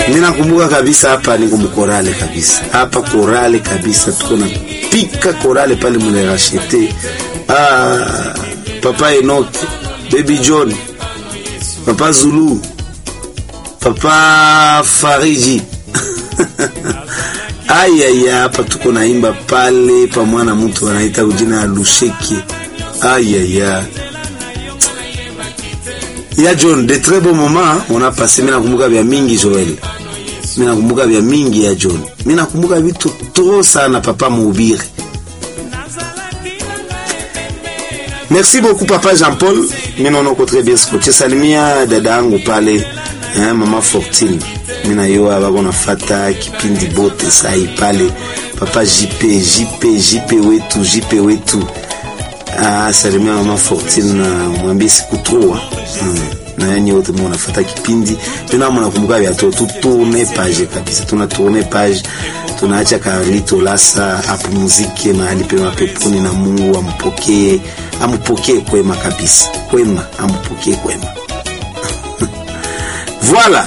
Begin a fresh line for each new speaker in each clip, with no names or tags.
Mimi nakumbuka kabisa hapa niko mkorale kabisa. Hapa korale kabisa tuko na pika korale pale mule rachete. Ah, Papa Enoch, Baby John, Papa Zulu, Papa Fariji. Aya ya hapa tuko naimba pale pa mwana mtu anaita ujina ya Lusheki. Aya ya ya John, de très bon moment on a passé. Mimi nakumbuka vya mingi Joel, mimi nakumbuka vya mingi ya John, mimi nakumbuka vitu trop sana papa Mubiri. Merci beaucoup papa Jean-Paul, mimi naona uko très bien scotché. Salimia dada yangu pale eh, mama Fortune, mimi na yeye bako nafata kipindi bote sai pale papa JP JP JP wetu JP wetu Ah, salimia mama Fortune na mwambie sikutrua mm. na yenye wote mnafuata kipindi tuna mnakumbuka vya tu tourner page kabisa, tuna tourner page, tunaacha Carlito Lasa apumzike mahali pema peponi, na Mungu ampokee ampokee kwema kabisa, kwema ampokee kwema voilà.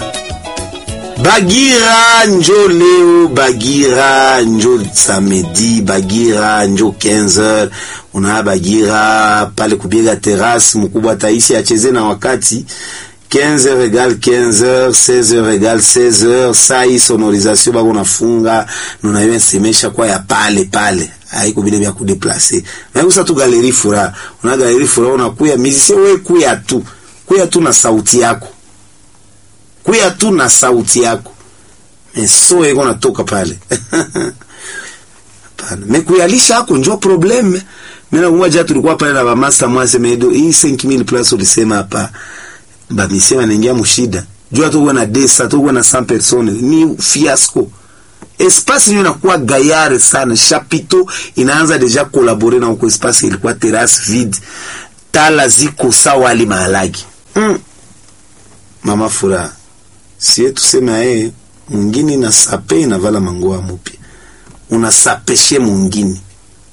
Bagira njo leo, Bagira njo samedi, Bagira njo 15h. Una Bagira pale kubiega terrasse, mkubwa taisi acheze na wakati 15h égale 15h, 16h égale 16h. Saa hii sonorisation bako nafunga nuna yo nsemesha kwa ya pale pale haiko vile vya kudeplace na kusa tu galeri fura una galeri fura unakuya musicien wewe kuya tu kuya tu na sauti yako kuya tu na sauti yako meso iko natoka pale hapana mekuyalisha ako njo probleme mimi nakumbuka jana tulikuwa pale na bamasa mwase medo hii 5000 plus ulisema hapa bamisema naingia mushida jua tuko na desa tuko na 100 personnes ni fiasco espace nyo inakuwa gayare sana chapito inaanza deja kolabore na uko espace ilikuwa terrasse vide tala ziko sawa ali mahalagi mm. mama furaha sie tuseme aye mwingine na sape inavala mangoa mupya unasapeshe mwingine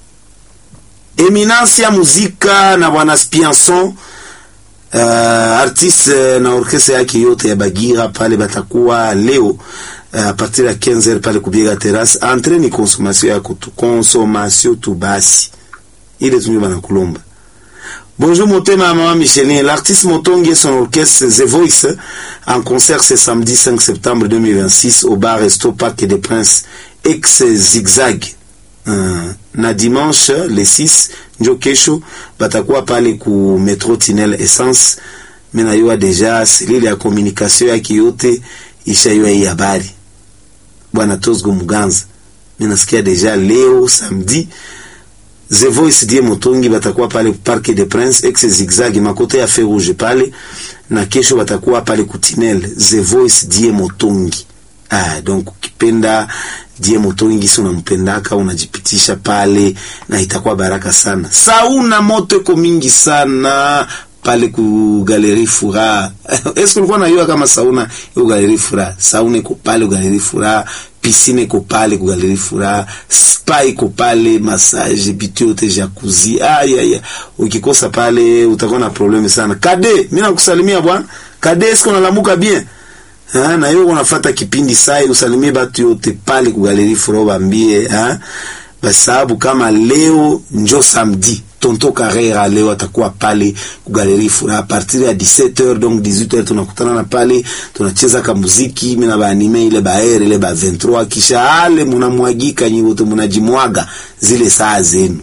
eminence ya muzika na bwana Spianson uh, artiste na orkestra yake yote ya Bagira pale batakuwa leo uh, a partir ya 15h pale kubiega terrasse entre ni consommation yako tu consommation tu basi ile tunyo banakulomba Bonjour Motema Maman Micheline. L'artiste Motongi et son orchestre The Voice en concert ce samedi 5 septembre 2026 au bar Resto Parc des Princes ex Zigzag. Uh, na dimanche le 6 njo kesho batakuwa pale ku metro Tinel Essence. Mena yua deja selile ya communication yake yote isha yua hii habari. Bwana Tosgo Muganza. Mena sikia deja leo samedi The Voice die Motongi batakuwa pale Parc des Princes ex Zigzag makote ya Feu Rouge pale, na kesho batakuwa pale Kutinel. The Voice die Motongi. Ah, donc ukipenda die Motongi, si unampendaka unajipitisha pale na itakuwa baraka sana. Sauna moto iko mingi sana pale ku Galerie Fura. Eske ulikuwa unajua kama sauna iko Galerie Fura? Sauna iko pale Galerie Fura, piscine iko pale ku Galerie Fura, spa iko pale, massage, bitu yote jacuzzi. Aya ya. Ukikosa pale utakuwa na probleme sana. Kade, mimi nakusalimia bwana. Kade, eske unalamuka bien? Ha, na hiyo unafuata kipindi sai usalimie batu yote pale ku Galerie Fura bambie, ha? Basababu kama leo njo samedi Tonto Carrera leo atakuwa pale ku Galerie Fura a partir ya 17h donc 18h tunakutana na pale tunacheza ka muziki mimi na baanime ile baere ile ba 23 kisha ale munamwagika nyi wote munajimwaga zile saa zenu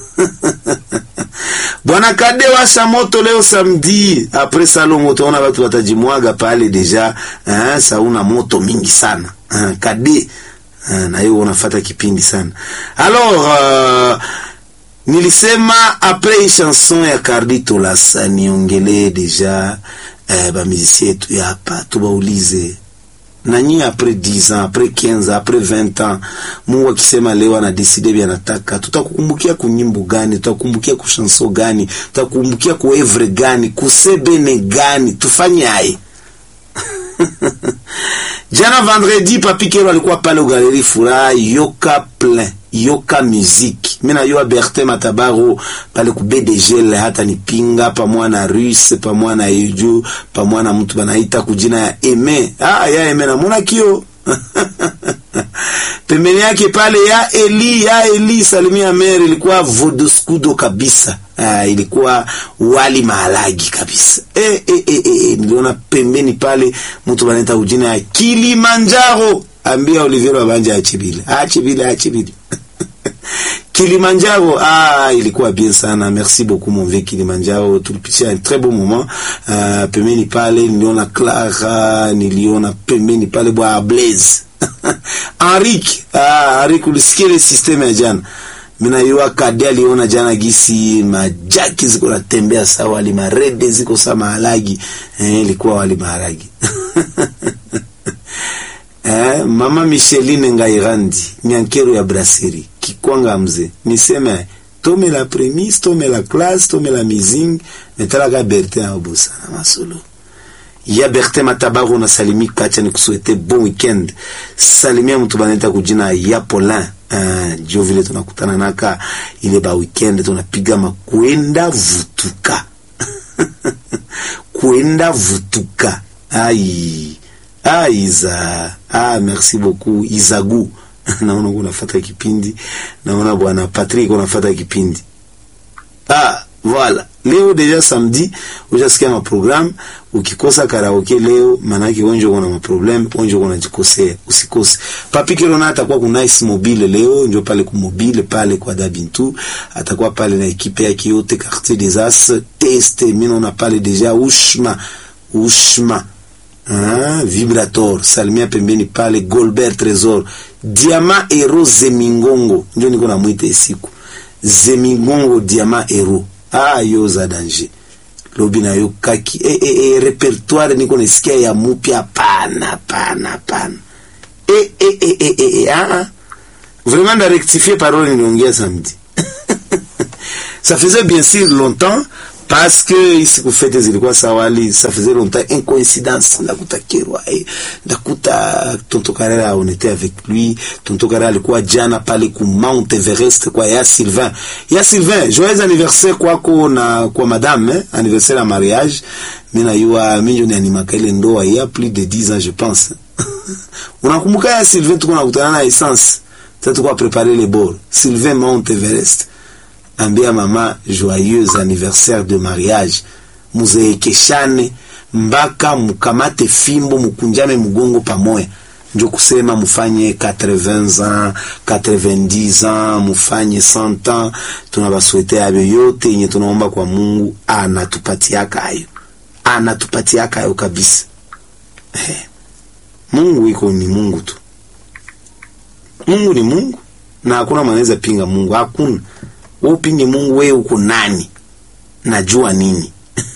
Bwana Kade washa moto leo samedi après salon utaona watu watajimwaga pale deja eh, sauna moto mingi sana eh, Kade eh, na hiyo unafuata kipindi sana alors uh, nilisema apres hii chanson ya Carlito Lasa niongelee deja eh, bamizisi yetu ya hapa tubaulize nanyi apres 10 ans apres 15 ans apres 20 ans Mungu akisema leo anadeside vya nataka, tutakukumbukia kunyimbo gani? Tutakukumbukia kushanso gani? Tutakukumbukia kuevre gani? kusebene gani? tufanye aye Jana vendredi Papi Kero alikuwa pale Galerie Furaha yoka plein yoka musique mina yo Bertin Matabaro pale ku BDG hata nipinga pamoja na Russe pamoja na Eju pamoja na mtu banaita kujina ya Eme ah ya Eme na mona kio pembeni yake pale ya Eli ya Eli Salimia Mere ilikuwa vodoskudo kabisa. Ah, ilikuwa wali mahalagi kabisa. E, e, e, e, niliona pembeni pale mtu banaita ujina ya Kilimanjaro. Ambia Olivier Babanja achibile. Achibile achibile. Kilimanjaro, ah, ilikuwa bien sana. Merci beaucoup mon vieux Kilimanjaro. Tulipitia un très bon moment. Uh, pembeni pale niliona Clara, niliona pembeni pale bwa Blaze. Henrik, ah, Henrik ulisikia ile system ya jana. Mina yua kadi aliona jana gisi majaki ziko natembea sawa, wali marede ziko sawa maharagi. Eh, ilikuwa wali maharagi. Eh, mama Micheline Ngairandi, nyankero ya brasserie, kikwanga mzee. Niseme tome la premise, tome la classe, tome la mizing, metalaka Bertin Abusa na masolo. Ya Bertin Matabaru na salimi kacha ni kusuete bon weekend. Salimia mtu baneta kujina ya Polin. Uh, jo vile tunakutana naka ile ba weekend tunapiga makwenda vutuka. kwenda vutuka. Ai. Ah, Iza. Ah, merci beaucoup Izagu. naona unafuata kipindi. Naona bwana Patrick unafuata kipindi. Ah, voilà. Leo deja samedi ujasikia ma program. Ukikosa karaoke leo, manake wenje kuna ma problem, wenje kuna jikosea. Usikose. Papi Kirona atakuwa ku Nice Mobile leo, ndio pale ku Mobile pale kwa Dabintu. Atakuwa pale na ekipe yake yote Quartier des As, test, mimi naona pale deja Ushma. Ushma. Ah, vibrator salimia pembeni pale Golbert Tresor Diama Hero Zemingongo ndio niko na mwite siku Zemingongo Diama Hero ah yo za danger lobi na yo kaki e, e, e, repertoire niko nasikia ya mupya pana pana pana e, e, e, e, e, e, ah, ah. vraiment da rectifier parole niliongea samedi ça faisait bien sûr longtemps parce que ici kufete zilikuwa sawali ça faisait longtemps une coïncidence ndakuta Kirwa eh, ndakuta Tonto Karera on était avec lui Tonto Karera alikuwa jana pale ku Mount Everest kwa ya Sylvain ya Sylvain joyeux anniversaire kwako na kwa madame eh, anniversaire ya mariage mimi na yua mimi ni animaka ile ndoa ya plus de 10 ans je pense unakumbuka ya Sylvain tuko nakutana na essence sasa tuko préparer les bords Sylvain Mount Everest ambia mama joyeux anniversaire de mariage muzeekeshane mpaka mukamate fimbo mukunjame mugongo pamoya njo kusema mufanye 80 ans 90 ans mufanye 100 ans tunabaswete ayo yote yenye tunaomba kwa Mungu anatupatiaka ayo anatupatiaka ayo kabisa eh. Mungu iko ni Mungu tu Mungu ni Mungu na hakuna manaweza pinga Mungu hakuna wewe upinge Mungu, wewe uko nani? Najua nini?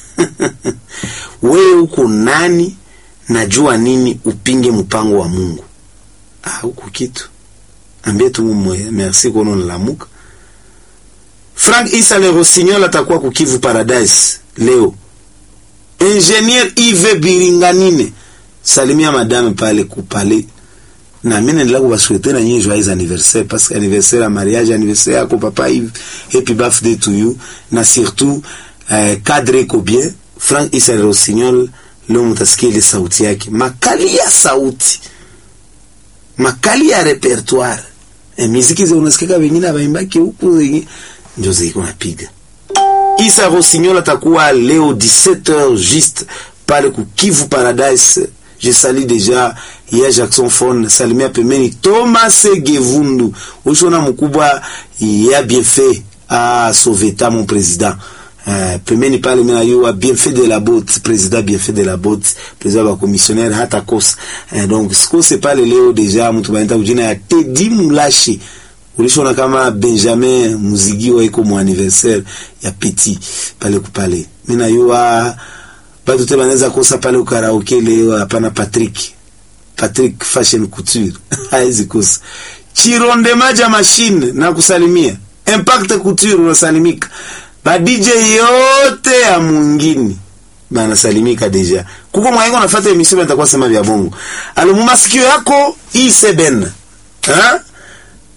wewe uko nani? Najua nini? Upinge mpango wa Mungu? Ah, huko kitu ambie tu mwe merci kono nalamuka. Frank Isa le Rossignol atakuwa kukivu Paradise leo. Ingenier Yves Biringanine salimia madame pale kupale na mimi naendelea kuwasouhaiter na nyinyi joyeux anniversaire parce que anniversaire ya mariage anniversaire yako papa Yves happy birthday to you na surtout eh, cadre iko bien Frank Isa Rossignol leo mtasikia ile sauti yake makali ya sauti makali ya repertoire e, muziki zao unasikia wengine waimbaki huku ndio ziko napiga Isa Rossignol atakuwa leo 17h juste pale ku Kivu Paradise je salue déjà ya Jackson Fon salimia pembeni Thomas Gevundu ushona mkubwa ya bienfait a Soveta mon président uh, pembeni pale mina yua bienfait de la botte président bienfait de la botte président wa commissionnaire hata kosa uh, donc sikose pale leo deja mtu banaita kujina ya Teddy Mulashi ulishona kama Benjamin Muzigiwa iko mu anniversaire ya Petit pale kupale mina yua batu te banaweza kosa pale ukaraoke leo hapana Patrick Patrick Fashion Couture haizi kosa Chironde Maja Machine na kusalimia Impact Couture unasalimika ba DJ yote ya mwingine banasalimika deja kuko mwaiko nafuata emission nitakuwa sema vya bongo alo mumasikio yako hii seben ha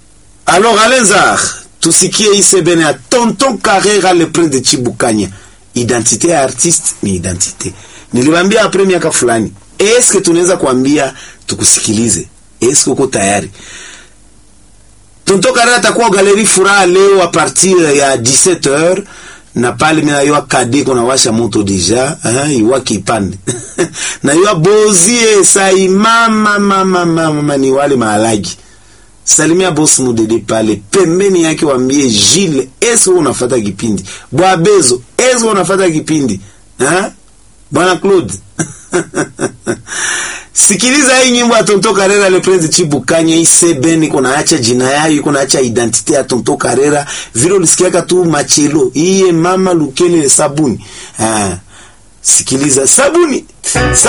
Alors Alenzar, tusikie isebene ya Tonton Carrera le prince de Chibukanya. Identite ya artiste ni identite. Niliwaambia apre miaka fulani, eske tunaweza kuambia tukusikilize? Eske uko tayari? Tonton Carrera atakuwa galeri furaha leo a partir ya 17h na pale mina yua kade kona washa moto deja uh, iwa kipande na yua bozie sai mama mama mama ni wale mahalagi salimia boss mudede pale pembeni yake, wambie Gilles, eske unafata kipindi bwabezo, eske unafata kipindi ha? bwana Claude sikiliza hii nyimbo ya Tonto Karera le Prince Chibukanya isebeni kuna acha jina yayo kuna acha identite ya Tonto Karera vile ulisikiaka tu machelo iye mama lukele sabuni ha. sikiliza sabuni, sabuni.